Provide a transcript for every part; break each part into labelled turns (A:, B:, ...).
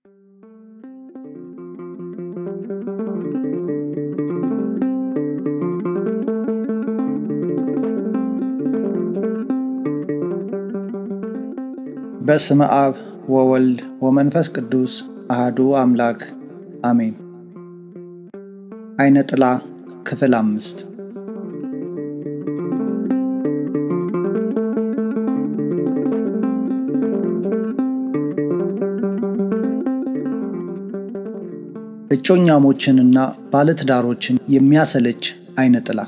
A: በስመ አብ ወወልድ ወመንፈስ ቅዱስ አህዱ አምላክ አሜን። አይነ ጥላ ክፍል አምስት እጮኛሞችንና ባለትዳሮችን የሚያሰለች አይነ ጥላ።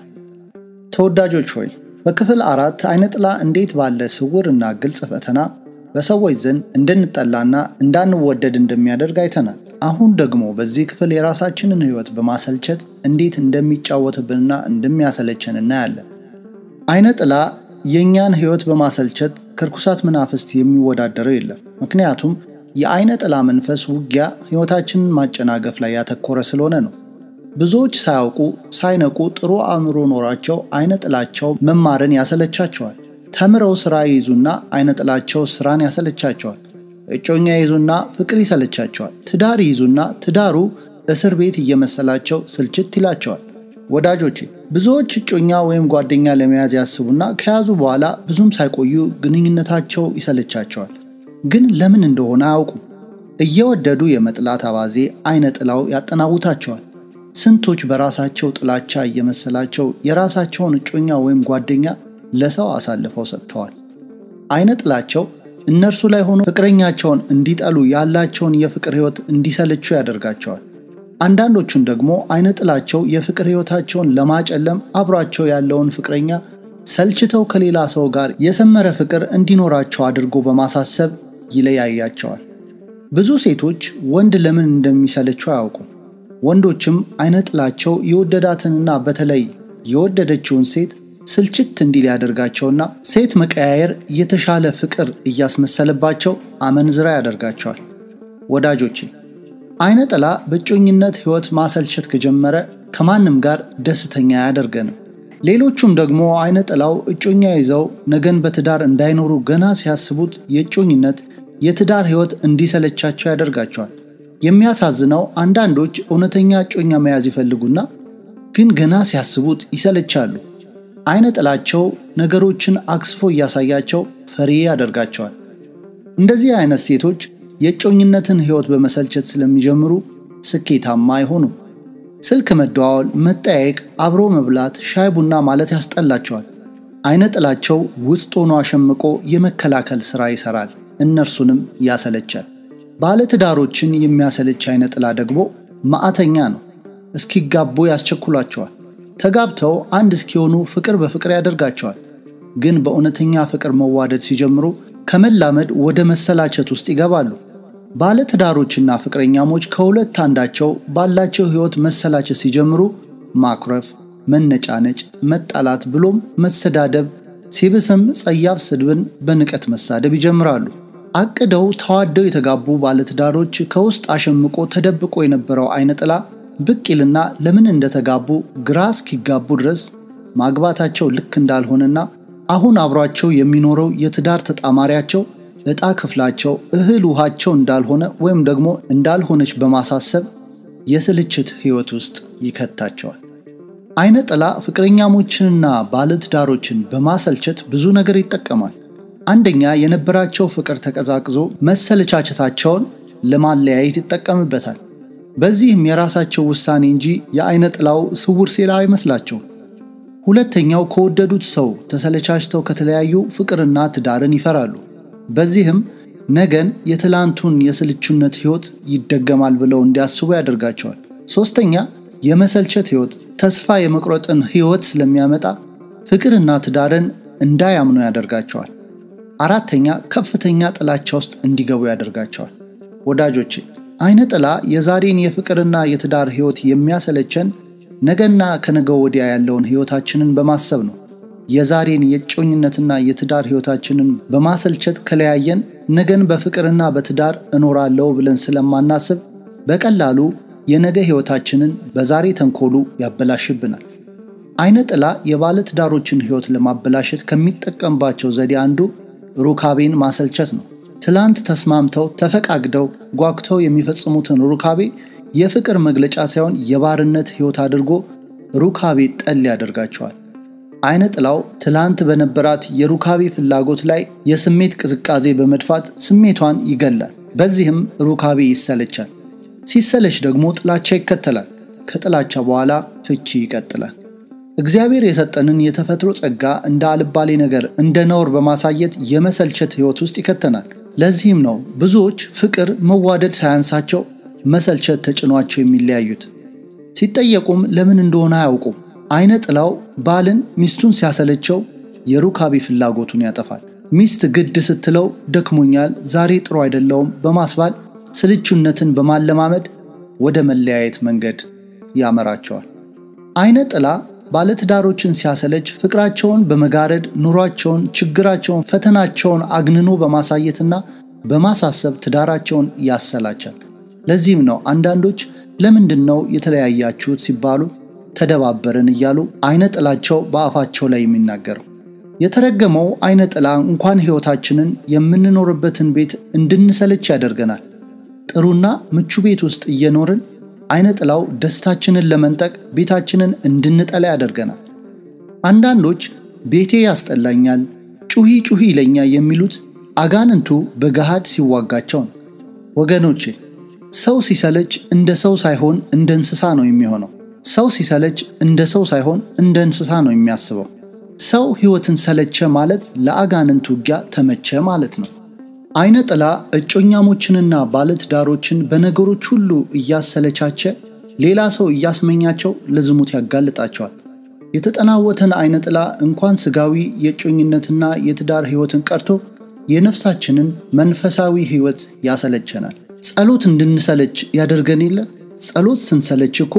A: ተወዳጆች ሆይ በክፍል አራት አይነ ጥላ እንዴት ባለ ስውር እና ግልጽ ፈተና በሰዎች ዘንድ እንድንጠላና እንዳንወደድ እንደሚያደርግ አይተናል። አሁን ደግሞ በዚህ ክፍል የራሳችንን ሕይወት በማሰልቸት እንዴት እንደሚጫወትብንና እንደሚያሰለቸን እናያለን። አይነ ጥላ የእኛን ሕይወት በማሰልቸት ከርኩሳት መናፍስት የሚወዳደረው የለም። ምክንያቱም የአይነ ጥላ መንፈስ ውጊያ ሕይወታችንን ማጨናገፍ ላይ ያተኮረ ስለሆነ ነው። ብዙዎች ሳያውቁ ሳይነቁ ጥሩ አእምሮ ኖሯቸው አይነ ጥላቸው መማርን ያሰለቻቸዋል። ተምረው ሥራ ይይዙና አይነ ጥላቸው ሥራን ያሰለቻቸዋል። እጮኛ ይይዙና ፍቅር ይሰለቻቸዋል። ትዳር ይይዙና ትዳሩ እስር ቤት እየመሰላቸው ስልችት ይላቸዋል። ወዳጆቼ ብዙዎች እጮኛ ወይም ጓደኛ ለመያዝ ያስቡና ከያዙ በኋላ ብዙም ሳይቆዩ ግንኙነታቸው ይሰለቻቸዋል። ግን ለምን እንደሆነ አያውቁም። እየወደዱ የመጥላት አባዜ አይነ ጥላው ያጠናውታቸዋል። ስንቶች በራሳቸው ጥላቻ እየመሰላቸው የራሳቸውን እጮኛ ወይም ጓደኛ ለሰው አሳልፈው ሰጥተዋል። አይነ ጥላቸው እነርሱ ላይ ሆኖ ፍቅረኛቸውን እንዲጠሉ ያላቸውን የፍቅር ሕይወት እንዲሰለቹ ያደርጋቸዋል። አንዳንዶቹን ደግሞ አይነ ጥላቸው የፍቅር ሕይወታቸውን ለማጨለም አብሯቸው ያለውን ፍቅረኛ ሰልችተው ከሌላ ሰው ጋር የሰመረ ፍቅር እንዲኖራቸው አድርጎ በማሳሰብ ይለያያቸዋል። ብዙ ሴቶች ወንድ ለምን እንደሚሰለችው አያውቁም። ወንዶችም አይነ ጥላቸው የወደዳትንና በተለይ የወደደችውን ሴት ስልችት እንዲል ያደርጋቸውና ሴት መቀያየር የተሻለ ፍቅር እያስመሰለባቸው አመንዝራ ያደርጋቸዋል። ወዳጆቼ አይነ ጥላ በእጮኝነት ሕይወት ማሰልቸት ከጀመረ ከማንም ጋር ደስተኛ አያደርገንም። ሌሎቹም ደግሞ አይነ ጥላው እጮኛ ይዘው ነገን በትዳር እንዳይኖሩ ገና ሲያስቡት የእጮኝነት የትዳር ሕይወት እንዲሰለቻቸው ያደርጋቸዋል። የሚያሳዝነው አንዳንዶች እውነተኛ እጮኛ መያዝ ይፈልጉና ግን ገና ሲያስቡት ይሰለቻሉ። አይነ ጥላቸው ነገሮችን አክስፎ እያሳያቸው ፈሪ ያደርጋቸዋል። እንደዚህ አይነት ሴቶች የእጮኝነትን ሕይወት በመሰልቸት ስለሚጀምሩ ስኬታማ አይሆኑም። ስልክ መደዋወል፣ መጠያየቅ፣ አብሮ መብላት፣ ሻይ ቡና ማለት ያስጠላቸዋል። አይነ ጥላቸው ውስጥ ሆኖ አሸምቆ የመከላከል ሥራ ይሠራል፣ እነርሱንም ያሰለቻል። ባለትዳሮችን የሚያሰለች አይነ ጥላ ደግሞ ማዕተኛ ነው። እስኪጋቡ ያስቸኩሏቸዋል። ተጋብተው አንድ እስኪሆኑ ፍቅር በፍቅር ያደርጋቸዋል። ግን በእውነተኛ ፍቅር መዋደድ ሲጀምሩ ከመላመድ ወደ መሰላቸት ውስጥ ይገባሉ። ባለትዳሮችና ፍቅረኛሞች ከሁለት አንዳቸው ባላቸው ሕይወት መሰላቸት ሲጀምሩ ማኩረፍ፣ መነጫነጭ፣ መጣላት ብሎም መሰዳደብ ሲብስም ጸያፍ ስድብን በንቀት መሳደብ ይጀምራሉ። አቅደው ተዋደው የተጋቡ ባለትዳሮች ከውስጥ አሸምቆ ተደብቆ የነበረው አይነ ጥላ ብቅ ይልና ለምን እንደተጋቡ ግራ እስኪጋቡ ድረስ ማግባታቸው ልክ እንዳልሆነና አሁን አብሯቸው የሚኖረው የትዳር ተጣማሪያቸው ዕጣ ክፍላቸው እህል ውሃቸው እንዳልሆነ ወይም ደግሞ እንዳልሆነች በማሳሰብ የስልችት ሕይወት ውስጥ ይከታቸዋል። አይነ ጥላ ፍቅረኛሞችንና ባለትዳሮችን በማሰልቸት ብዙ ነገር ይጠቀማል። አንደኛ የነበራቸው ፍቅር ተቀዛቅዞ መሰለቻቸታቸውን ለማለያየት ይጠቀምበታል። በዚህም የራሳቸው ውሳኔ እንጂ የአይነ ጥላው ስውር ሴራ አይመስላቸውም። ሁለተኛው ከወደዱት ሰው ተሰለቻችተው ከተለያዩ ፍቅርና ትዳርን ይፈራሉ። በዚህም ነገን የትላንቱን የስልቹነት ሕይወት ይደገማል ብለው እንዲያስቡ ያደርጋቸዋል። ሦስተኛ የመሰልቸት ሕይወት ተስፋ የመቁረጥን ሕይወት ስለሚያመጣ ፍቅርና ትዳርን እንዳያምኑ ያደርጋቸዋል። አራተኛ ከፍተኛ ጥላቻ ውስጥ እንዲገቡ ያደርጋቸዋል። ወዳጆቼ አይነ ጥላ የዛሬን የፍቅርና የትዳር ሕይወት የሚያሰለቸን ነገና ከነገ ወዲያ ያለውን ሕይወታችንን በማሰብ ነው። የዛሬን የእጮኝነትና የትዳር ሕይወታችንን በማሰልቸት ከለያየን ነገን በፍቅርና በትዳር እኖራለሁ ብለን ስለማናስብ በቀላሉ የነገ ሕይወታችንን በዛሬ ተንኮሉ ያበላሽብናል። አይነ ጥላ የባለ ትዳሮችን ሕይወት ለማበላሸት ከሚጠቀምባቸው ዘዴ አንዱ ሩካቤን ማሰልቸት ነው። ትላንት ተስማምተው ተፈቃግደው ጓጉተው የሚፈጽሙትን ሩካቤ የፍቅር መግለጫ ሳይሆን የባርነት ሕይወት አድርጎ ሩካቤ ጠል ያደርጋቸዋል። አይነ ጥላው ትላንት በነበራት የሩካቤ ፍላጎት ላይ የስሜት ቅዝቃዜ በመድፋት ስሜቷን ይገላል። በዚህም ሩካቤ ይሰለቻል። ሲሰለች ደግሞ ጥላቻ ይከተላል። ከጥላቻ በኋላ ፍቺ ይቀጥላል። እግዚአብሔር የሰጠንን የተፈጥሮ ጸጋ እንደ አልባሌ ነገር እንደ ነውር በማሳየት የመሰልቸት ሕይወት ውስጥ ይከተናል። ለዚህም ነው ብዙዎች ፍቅር መዋደድ ሳያንሳቸው መሰልቸት ተጭኗቸው የሚለያዩት። ሲጠየቁም ለምን እንደሆነ አያውቁም። አይነ ጥላው ባልን ሚስቱን ሲያሰለቸው የሩካቤ ፍላጎቱን ያጠፋል። ሚስት ግድ ስትለው ደክሞኛል፣ ዛሬ ጥሩ አይደለውም በማስባል ስልቹነትን በማለማመድ ወደ መለያየት መንገድ ያመራቸዋል። አይነ ጥላ ባለትዳሮችን ሲያሰለች ፍቅራቸውን በመጋረድ ኑሯቸውን፣ ችግራቸውን፣ ፈተናቸውን አግንኖ በማሳየትና በማሳሰብ ትዳራቸውን ያሰላቻል። ለዚህም ነው አንዳንዶች ለምንድን ነው የተለያያችሁት ሲባሉ ተደባበርን እያሉ አይነ ጥላቸው በአፋቸው ላይ የሚናገረው። የተረገመው አይነ ጥላ እንኳን ሕይወታችንን የምንኖርበትን ቤት እንድንሰለች ያደርገናል። ጥሩና ምቹ ቤት ውስጥ እየኖርን አይነ ጥላው ደስታችንን ለመንጠቅ ቤታችንን እንድንጠላ ያደርገናል። አንዳንዶች ቤቴ ያስጠላኛል፣ ጩሂ ጩሂ ይለኛል የሚሉት አጋንንቱ በገሃድ ሲዋጋቸው ነው። ወገኖቼ ሰው ሲሰለች እንደ ሰው ሳይሆን እንደ እንስሳ ነው የሚሆነው። ሰው ሲሰለች እንደ ሰው ሳይሆን እንደ እንስሳ ነው የሚያስበው። ሰው ሕይወትን ሰለቸ ማለት ለአጋንንት ውጊያ ተመቸ ማለት ነው። አይነ ጥላ እጮኛሞችንና ባለትዳሮችን በነገሮች ሁሉ እያሰለቻቸ ሌላ ሰው እያስመኛቸው ለዝሙት ያጋልጣቸዋል። የተጠናወተን አይነ ጥላ እንኳን ስጋዊ የእጮኝነትና የትዳር ሕይወትን ቀርቶ የነፍሳችንን መንፈሳዊ ሕይወት ያሰለቸናል። ጸሎት እንድንሰለች ያደርገን የለ? ጸሎት ስንሰለች እኮ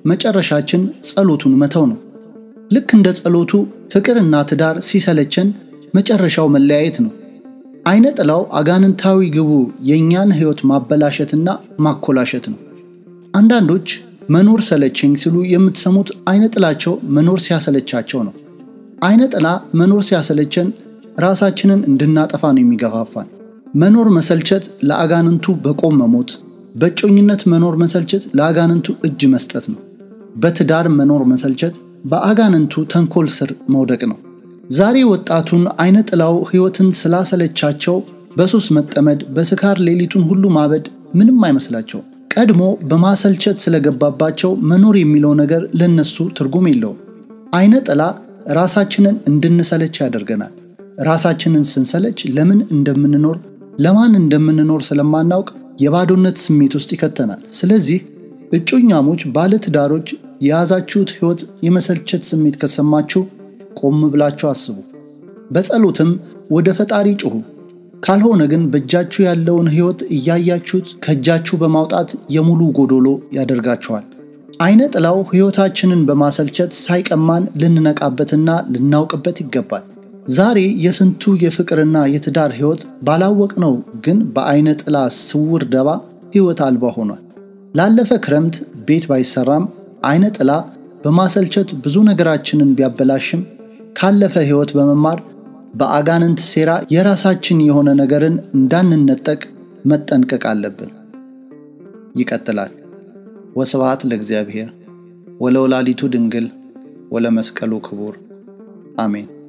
A: መጨረሻችን ጸሎቱን መተው ነው። ልክ እንደ ጸሎቱ ፍቅርና ትዳር ሲሰለቸን መጨረሻው መለያየት ነው። አይነ ጥላው አጋንንታዊ ግቡ የእኛን ሕይወት ማበላሸትና ማኮላሸት ነው። አንዳንዶች መኖር ሰለቸኝ ሲሉ የምትሰሙት አይነ ጥላቸው መኖር ሲያሰለቻቸው ነው። አይነ ጥላ መኖር ሲያሰለቸን ራሳችንን እንድናጠፋ ነው የሚገፋፋን። መኖር መሰልቸት ለአጋንንቱ በቆም መሞት፣ በእጮኝነት መኖር መሰልቸት ለአጋንንቱ እጅ መስጠት ነው። በትዳር መኖር መሰልቸት በአጋንንቱ ተንኮል ስር መውደቅ ነው። ዛሬ ወጣቱን አይነ ጥላው ሕይወትን ስላሰለቻቸው በሱስ መጠመድ፣ በስካር ሌሊቱን ሁሉ ማበድ ምንም አይመስላቸው። ቀድሞ በማሰልቸት ስለገባባቸው መኖር የሚለው ነገር ለነሱ ትርጉም የለውም። አይነ ጥላ ራሳችንን እንድንሰለች ያደርገናል። ራሳችንን ስንሰለች ለምን እንደምንኖር ለማን እንደምንኖር ስለማናውቅ የባዶነት ስሜት ውስጥ ይከተናል። ስለዚህ እጮኛሞች፣ ባለትዳሮች የያዛችሁት ሕይወት የመሰልቸት ስሜት ከሰማችሁ ቆም ብላችሁ አስቡ። በጸሎትም ወደ ፈጣሪ ጩኹ። ካልሆነ ግን በእጃችሁ ያለውን ሕይወት እያያችሁት ከእጃችሁ በማውጣት የሙሉ ጎዶሎ ያደርጋችኋል። አይነ ጥላው ሕይወታችንን በማሰልቸት ሳይቀማን ልንነቃበትና ልናውቅበት ይገባል። ዛሬ የስንቱ የፍቅርና የትዳር ሕይወት ባላወቅነው ግን በአይነ ጥላ ስውር ደባ ሕይወት አልባ ሆኗል። ላለፈ ክረምት ቤት ባይሰራም አይነ ጥላ በማሰልቸት ብዙ ነገራችንን ቢያበላሽም ካለፈ ሕይወት በመማር በአጋንንት ሴራ የራሳችን የሆነ ነገርን እንዳንነጠቅ መጠንቀቅ አለብን። ይቀጥላል። ወስብሐት ለእግዚአብሔር ወለወላዲቱ ድንግል ወለመስቀሉ ክቡር አሜን።